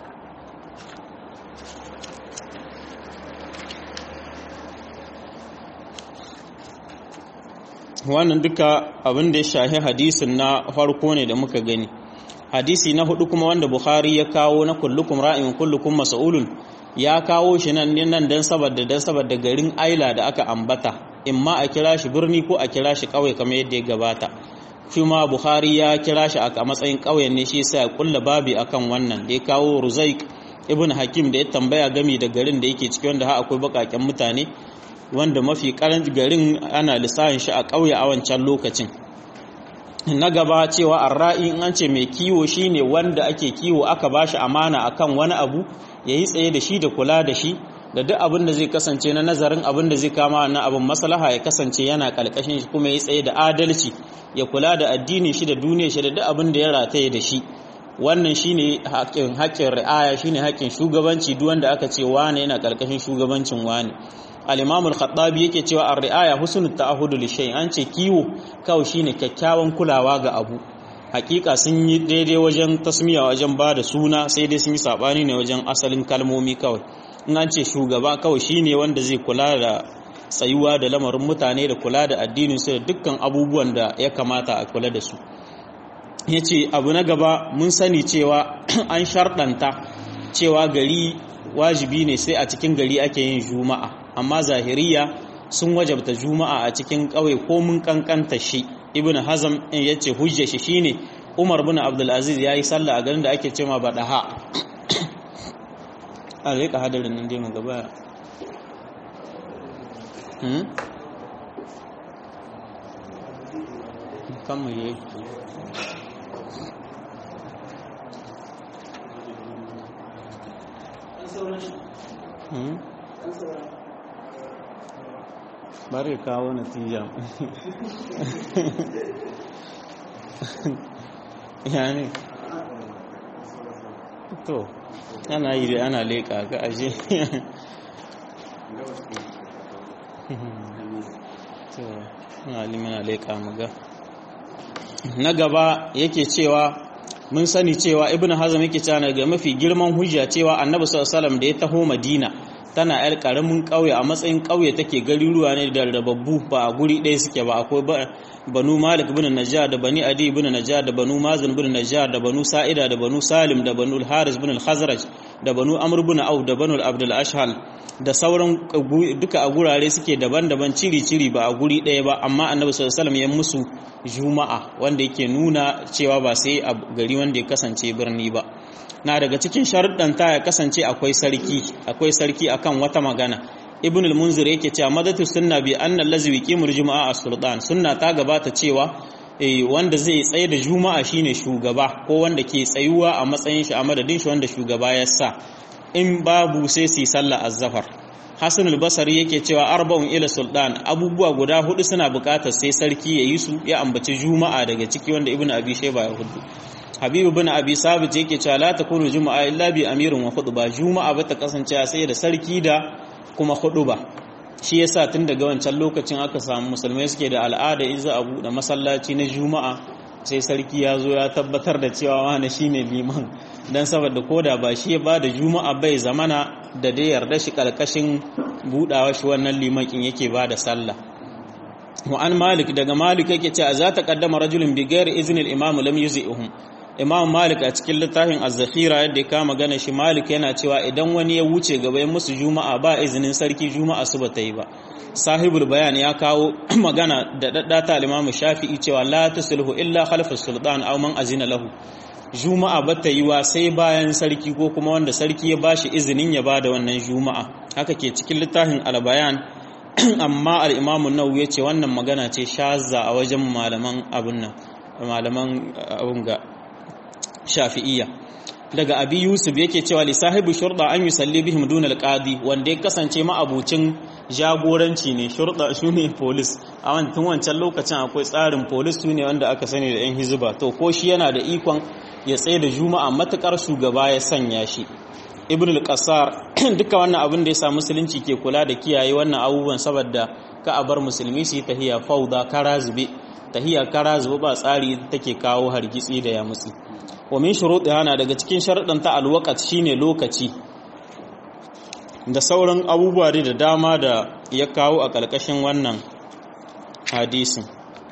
wannan duka abin da ya shahi hadisin na farko ne da muka gani hadisi na hudu kuma wanda bukhari ya kawo na kullukum ra'in kullukum mas'ulun ya kawo shi nan nan dan saboda dan saboda garin aila da aka ambata in ma a kira shi birni ko a kira shi ƙauye kamar yadda ya gabata shi ma buhari ya kira shi a matsayin ƙauyen ne shi yasa ya kulla babi akan wannan da ya kawo ruzaik ibn hakim da ya tambaya gami da garin da yake ciki wanda ha akwai bakaken mutane wanda mafi karanci garin ana lissafin shi a ƙauye a wancan lokacin na gaba cewa arra'i in an ce mai kiwo shine wanda ake kiwo aka bashi amana akan wani abu yayi tsaye da shi da kula da shi da duk abin da zai kasance na nazarin abin da zai kama na abin maslaha ya kasance yana kalkashin shi kuma ya tsaye da adalci ya kula da addinin shi da duniyar shi da duk abin da ya rataye da shi wannan shine haƙƙin haƙƙin ri'aya shine haƙƙin shugabanci duk wanda aka ce wane yana kalkashin shugabancin wane al-imam al-khattabi yake cewa ar-ri'aya husnul ta'ahud li shay an ce kiwo kawai shine kyakkyawan kulawa ga abu hakika sun yi daidai wajen tasmiya wajen ba da suna sai dai sun yi sabani ne wajen asalin kalmomi kawai in an ce shugaba kawai shine wanda zai kula da tsayuwa da lamarin mutane da kula da addinin su da dukkan abubuwan da ya kamata a kula da su yace abu na gaba mun sani cewa an sharɗanta cewa gari wajibi ne sai a cikin gari ake yin juma'a amma zahiriya sun wajabta juma'a a cikin ƙauye ko mun kankanta shi ibn hazam in yace hujja shi shine umar bin abdul aziz yayi sallah a garin da ake cewa badaha a rika hadarin nan dai mu gaba hmm kan mu yi hmm bari kawo natija yani to ana yi da ana leƙa ga aje to ana limana leƙa maga na gaba yake cewa mun sani cewa ibn hazm yake cewa ga mafi girman hujja cewa annabi sallallahu alaihi wasallam da ya taho madina tana yar karamin ƙauye a matsayin ƙauye take garuruwa ne da rababbu ba a guri ɗaya suke ba akwai banu malik bin najjar da bani adi bin najjar da banu mazin bin najjar da banu sa'ida da banu salim da banu haris bin al-khazraj da banu amr bin auf da banu abdul ashhal da sauran duka a gurare suke daban-daban ciri-ciri ba a guri ɗaya ba amma annabi sallallahu alaihi wasallam ya musu juma'a wanda yake nuna cewa ba sai a gari wanda ya kasance birni ba na daga cikin sharuɗan ta ya kasance akwai sarki akwai sarki akan wata magana ibn al-munzir yake cewa madatu sunna bi anna allazi yuqimul juma'a as-sultan sunna ta gabata cewa wanda zai tsaye da juma'a shine shugaba ko wanda ke tsayuwa a matsayin shi a madadin shi wanda shugaba ya sa in babu sai su yi sallah az-zafar hasan al-basri yake cewa arba'un ila sultan abubuwa guda hudu suna buƙatar sai sarki ya yi su ya ambaci juma'a daga ciki wanda ibn abi shayba ya hudu habibu bin abi sabit yake cewa la takunu juma'a illa bi amirin wa khutba juma'a bata kasance sai da sarki da kuma khutba shi yasa tun daga wancan lokacin aka samu musulmai suke da al'ada in za a buɗe masallaci na juma'a sai sarki ya zo ya tabbatar da cewa wani shine liman dan saboda koda ba shi ya ba da juma'a bai zamana da dai yarda shi kalkashin budawa shi wannan limakin yake ba da sallah wa an malik daga malik yake cewa za ta kaddama rajulun bi ghairi iznil imam lam yuzi'uhum imam malik a cikin littafin az-zakhira yadda ya kama gana shi malik yana cewa idan wani ya wuce gaba ya musu juma'a ba izinin sarki juma'a su bata yi ba sahibul bayan ya kawo magana da daddata al-imam shafi'i cewa la tusulhu illa khalfa sultan aw man azina lahu juma'a bata yi wa sai bayan sarki ko kuma wanda sarki ya bashi izinin ya bada wannan juma'a haka ke cikin littafin al-bayan amma al-imam an-nawawi yace wannan magana ce shazza a wajen malaman abun nan malaman abun ga shafi'iyya daga abi yusuf yake cewa li sahibi shurda an yusalli bihim duna alqadi wanda ya kasance ma'abucin jagoranci ne shurda shine police a wancan wancan lokacin akwai tsarin police sune wanda aka sani da yan hizba to ko shi yana da ikon ya tsaye da juma'a matukar shugaba ya sanya shi ibn al-qassar duka wannan abin da ya sa musulunci ke kula da kiyaye wannan abubuwan saboda ka a bar musulmi su yi tahiya fauda kara zube tahiya kara zube ba tsari take kawo hargitsi da ya mutsi wa min shuruɗiha na daga cikin sharaɗin ta alwaqat shine lokaci da sauran abubuwa da dama da ya kawo a ƙarƙashin wannan hadisin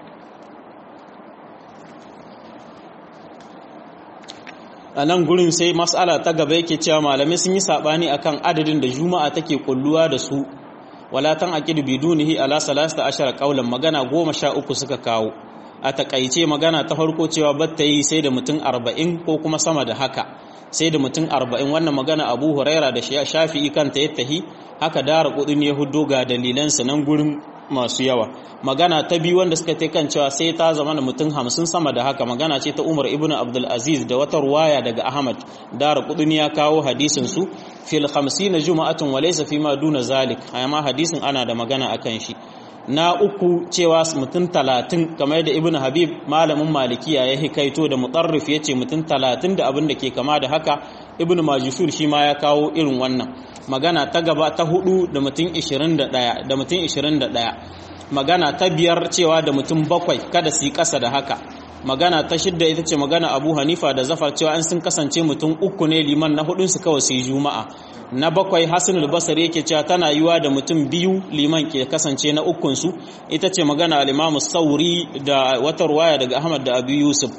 a nan gurin sai mas'ala ta gaba yake cewa malamai sun yi saɓani akan adadin da juma'a take kulluwa da su wala tan aqidu bidunihi ala salasta ashara qaulan magana goma sha uku suka kawo a takaice magana ta farko cewa batta yi sai da mutum arba'in ko kuma sama da haka sai da mutum arba'in wannan magana abu huraira da shafi'i kanta ya tahi haka dara kudin ya hudo ga dalilansa nan gurin masu yawa magana ta biyu wanda suka tai kan cewa sai ta zama da mutum hamsin sama da haka magana ce ta umar ibn abdul aziz da wata ruwaya daga ahmad dara kudin ya kawo hadisin su fil hamsin juma'atun wa laysa fi ma duna zalik amma hadisin ana da magana akan shi na uku cewa mutum talatin kamar da ibn habib malamin malikiya ya hikaito da mutarrif ya ce mutum talatin da abin da ke kama da haka ibn majusur shi ma ya kawo irin wannan magana ta gaba ta hudu da mutum 21 da mutum 21 magana ta biyar cewa da mutum bakwai kada su yi ƙasa da haka magana ta shidda ita ce magana abu hanifa da zafar cewa an sun kasance mutum uku ne liman na hudunsu kawai su yi juma'a na bakwai hasanul basari yake cewa tana yiwa da mutum biyu liman ke kasance na ukunsu ita ce magana al-imamu sauri da wata ruwaya daga ahmad da abu yusuf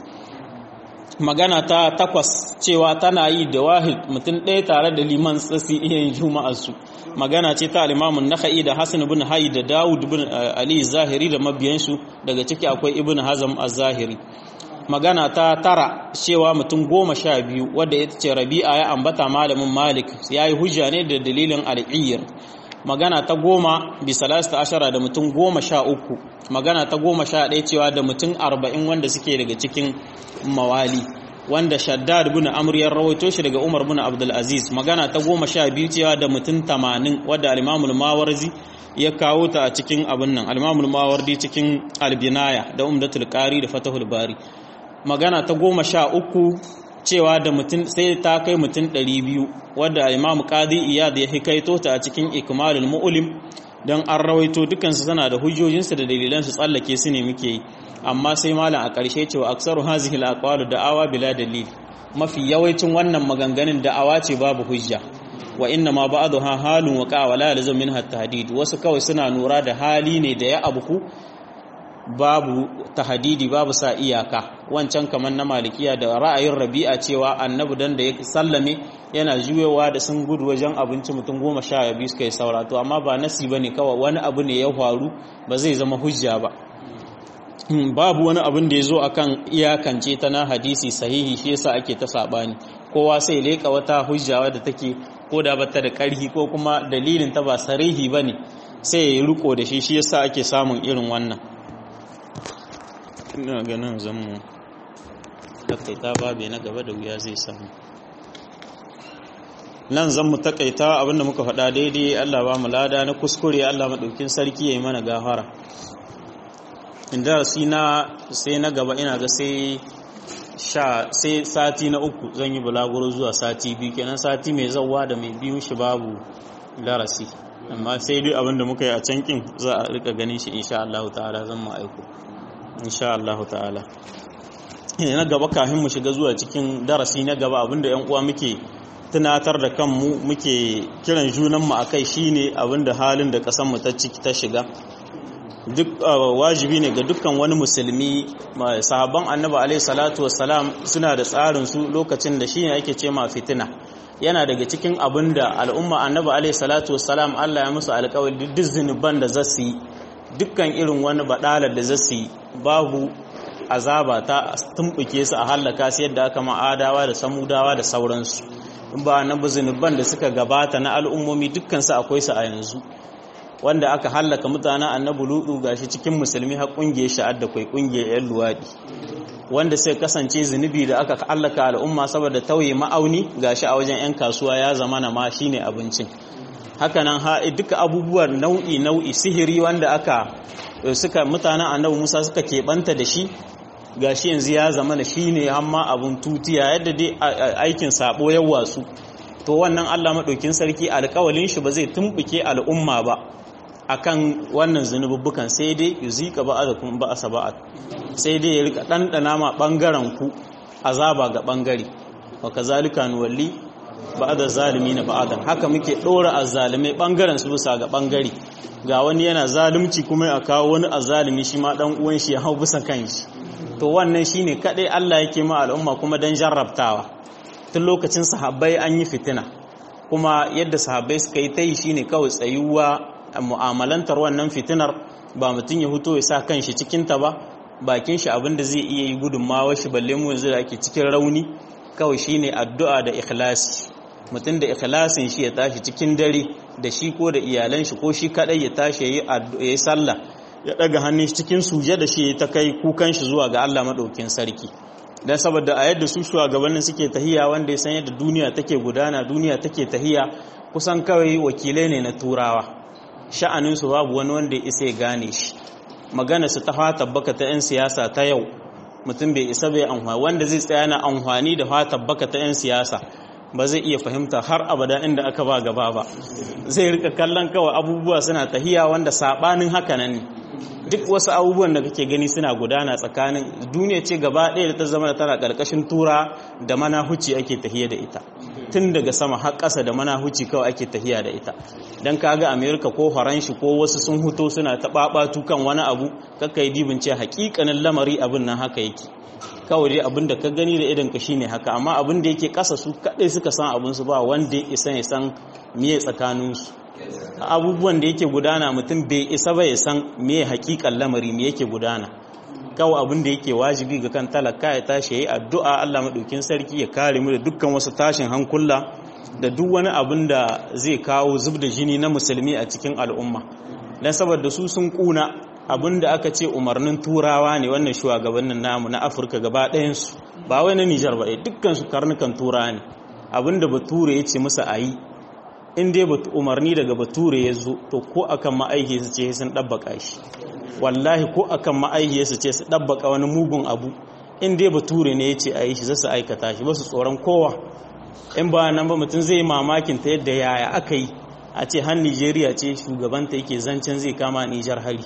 magana ta takwas cewa tana yi da wahid mutum ɗaya tare da liman tsasi iya yin juma'arsu magana ce ta alimamun naka'i da hassan ibn hayi da dawud ibn ali zahiri da mabiyansu daga ciki akwai ibn hazam az-zahiri magana ta tara cewa mutum goma sha biyu wadda ita ce rabi'a ya ambata malamin malik ya yi hujja ne da dalilin al'iyyar magana ta goma bisalasta ashara da mutum goma sha uku magana ta goma sha ɗaya cewa da mutum arba'in wanda suke daga cikin mawali wanda shaddad bin amr ya rawaito shi daga umar bin abdul aziz magana ta goma sha biyu cewa da mutum tamanin wadda al mawarzi ya kawo ta a cikin abin nan al mawardi cikin albinaya da umdatul qari da fatahul bari magana ta goma sha uku cewa da mutum sai ta kai mutum ɗari biyu wadda imamu qadi iyad ya hikaito ta a cikin ikmalul mu'lim don an rawaito dukansu tana da hujjojinsu da dalilansu tsallake su ne muke yi amma sai malam a ƙarshe cewa aksaru hazihi al da'awa bila dalil mafi yawancin wannan maganganun da'awa ce babu hujja wa inna ma ba'dha halun wa qa'a wala lazim minha tahdid wasu kawai suna nura da hali ne da ya abuku babu tahdidi babu sa iyaka wancan kamar na malikiya da ra'ayin rabi'a cewa annabi dan da ya sallame yana juyewa da sun gudu wajen abinci mutum goma sha biyu suka yi saura to amma ba nasi bane kawai wani abu ne ya faru ba zai zama hujja ba babu wani abin da ya zo akan iyakance ta na hadisi sahihi shi yasa ake ta sabani kowa sai leka wata hujja wadda take ko da bata da karhi ko kuma dalilin ta ba sarihi bane sai ya riko da shi shi yasa ake samun irin wannan ina ganin zamu takaita babe na gaba da wuya zai samu nan zan mu takaita abinda muka faɗa daidai Allah ba mu lada na kuskure Allah maɗaukin sarki ya yi mana gafara inda si na sai na gaba ina ga sai sha sai sati na uku zan yi bulaguro zuwa sati biyu kenan sati mai zauwa da mai biyu shi babu darasi amma sai dai abinda muka yi a can kin za a rika ganin shi insha Allah ta'ala zan mu aiko insha Allah ta'ala na gaba kafin mu shiga zuwa cikin darasi na gaba abinda yan uwa muke tunatar da kanmu muke kiran junanmu a kai shine abinda halin da ƙasanmu ta ciki ta shiga duk wajibi ne ga dukkan wani musulmi sahabban annabi alaihi salatu wassalam suna da tsarin su lokacin da shine ake ce ma fitina yana daga cikin abinda al'umma annabi alaihi salatu wassalam Allah ya musu alƙawari duk zunuban da za su yi dukkan irin wani badalar da za su yi babu azaba ta tumbuke su a hallaka su yadda aka ma'adawa da samudawa da sauransu in ba na zunuban da suka gabata na al'ummomi dukkansu akwai su a yanzu wanda aka hallaka mutanen annabi ludu gashi cikin musulmi har kungiyar sha'ad da kai kungiyar yan luwadi wanda sai kasance zunubi da aka hallaka al'umma saboda tauye ma'auni gashi a wajen yan kasuwa ya zama na ma shine abincin hakanan ha duka abubuwan nau'i nau'i sihiri wanda aka suka mutanen annabi Musa suka keɓanta da shi gashi yanzu ya zama da shi ne hamma abun tutiya yadda dai aikin sabo ya wasu to wannan Allah maɗaukin sarki alƙawalin shi ba zai tumbuke al'umma ba akan wannan zunububbukan sai dai yuzika ba'adakum ba'asa ba'ad sai dai ya rika dandana ma bangaren ku azaba ga bangare wa kazalika nuwalli ba'da zalimin ba'adan haka muke dora azzalimai bangaren su bisa ga bangare ga wani yana zalunci kuma ya kawo wani azzalimi shi ma dan uwan shi ya hau bisa kanshi to wannan shine kadai Allah yake ma al'umma kuma dan jarrabtawa tun lokacin sahabbai an yi fitina kuma yadda sahabbai suka yi ta yi shine kawai tsayuwa mu'amalantar wannan fitinar ba mutum ya huto ya sa kanshi cikinta ba bakin shi abin da zai iya yi gudunmawa shi balle mu yanzu da ake cikin rauni kawai shine addu'a da ikhlasi mutum da ikhlasin shi ya tashi cikin dare da shi ko da iyalan shi ko shi kadai ya tashi yayi yayi sallah ya daga hannun shi cikin suje da shi ta kai kukan shi zuwa ga Allah madaukin sarki dan saboda a yadda su shugabannin suke tahiya wanda ya san yadda duniya take gudana duniya take tahiya kusan kawai wakilai ne na turawa sha'anin su babu wani wanda ya isa ya gane shi magana su ta fata baka ta 'yan siyasa ta yau mutum bai isa bai amfani wanda zai tsaya na amfani da fata baka ta 'yan siyasa ba zai iya fahimta har abada inda aka ba gaba ba zai rika kallon kawai abubuwa suna tahiya wanda sabanin haka nan ne duk wasu abubuwan da kake gani suna gudana tsakanin duniya ce gaba ɗaya da ta zama da tana ƙarƙashin tura da manahuci ake tahiya da ita tun daga sama har ƙasa da manahuci kawai ake tahiya da ita don kaga amerika ko faranshi ko wasu sun huto suna taɓaɓatu kan wani abu kakka yi dibin ce haƙiƙanin lamari abin nan haka yake kawai dai abin da ka gani da idan ka shine haka amma abin da yake ƙasa su kaɗai suka san abin su ba wanda ya isa ya san miye tsakaninsu abubuwan da yake gudana mutum bai isa ba ya san me hakikan lamari me yake gudana kawai abin da yake wajibi ga kan talaka ya tashi yayi addu'a Allah madaukin sarki ya kare mu da dukkan wasu tashin hankula da duk wani abin da zai kawo zub da jini na musulmi a cikin al'umma dan saboda su sun kuna abin da aka ce umarnin turawa ne wannan shugabannin namu na Afirka gaba ɗayan su ba wai na Nijar ba dukkan su karnukan turawa ne abin da bature ya ce musu ayi in dai umarni daga bature ya zo to ko akan ma'aihi su ce sun ɗabbaka shi wallahi ko akan ma'aihi su ce su ɗabbaka wani mugun abu in dai bature ne ya ce a yi shi zasu aikata shi ba su tsoron kowa in ba nan ba mutum zai mamakin ta yadda yaya aka yi a ce har nigeria ce shugabanta yake zancen zai kama nijar hari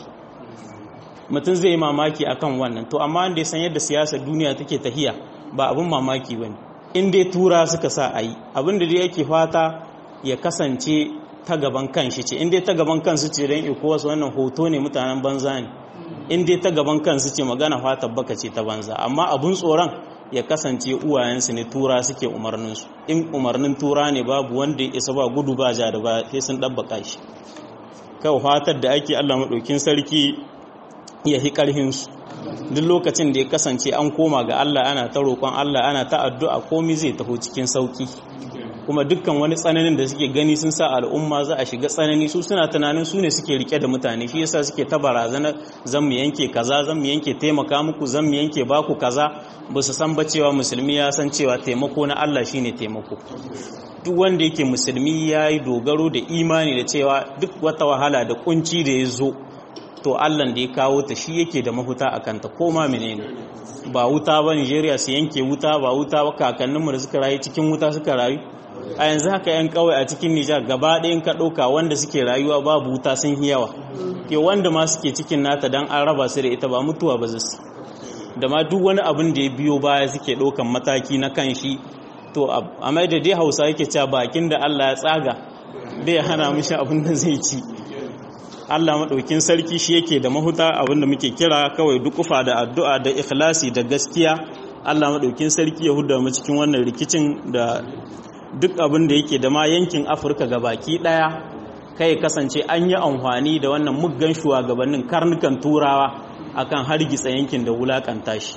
mutum zai mamaki akan wannan to amma wanda ya san yadda siyasar duniya take tahiya ba abin mamaki ba ne in dai tura suka sa a yi abin da dai yake fata ya kasance ta gaban kanshi ce inda ta gaban kansu ce don ecowas wannan hoto ne mutanen banza ne inda ta gaban kansu ce magana fata baka ce ta banza amma abun tsoron ya kasance uwayensu ne tura suke umarninsu in umarnin tura ne babu wanda ya isa ba gudu ba ja da ba sai sun ɗabbaka shi kawai fatar da ake allah maɗaukin sarki ya hi ƙarhinsu duk lokacin da ya kasance an koma ga allah ana ta roƙon allah ana ta addu'a komi zai taho cikin sauƙi kuma dukkan wani tsananin da suke gani sun sa al'umma za a shiga tsanani su suna tunanin su ne suke rike da mutane shi yasa suke ta barazana zan mu yanke kaza zan mu yanke taimaka muku zan mu yanke baku kaza ba su san ba cewa musulmi ya san cewa taimako na Allah shine taimako duk wanda yake musulmi ya yi dogaro da imani da cewa duk wata wahala da kunci da ya zo to Allah da ya kawo ta shi yake da mahuta a kanta ko ma menene ba wuta ba Nigeria su yanke wuta ba wuta ba kakanninmu da suka rayu cikin wuta suka rayu a yanzu haka 'yan kawai a cikin Nijar gaba ɗayan ka ɗauka wanda suke rayuwa babu wuta sun yi yawa ke wanda ma suke cikin nata don an raba su da ita ba mutuwa ba zasu da ma duk wani abin da ya biyo baya suke ɗaukan mataki na kan shi to a mai da dai hausa yake cewa bakin da Allah ya tsaga bai hana mishi abin da zai ci Allah maɗaukin sarki shi yake da mahuta abin da muke kira kawai dukufa da addu'a da ikhlasi da gaskiya Allah maɗaukin sarki ya huda mu cikin wannan rikicin da duk abin da yake da ma yankin afirka ga baki daya kai kasance an yi amfani da wannan muggan shugabannin karnukan turawa akan hargitsa yankin da wulakanta shi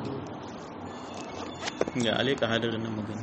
ga alaika hadar nan magana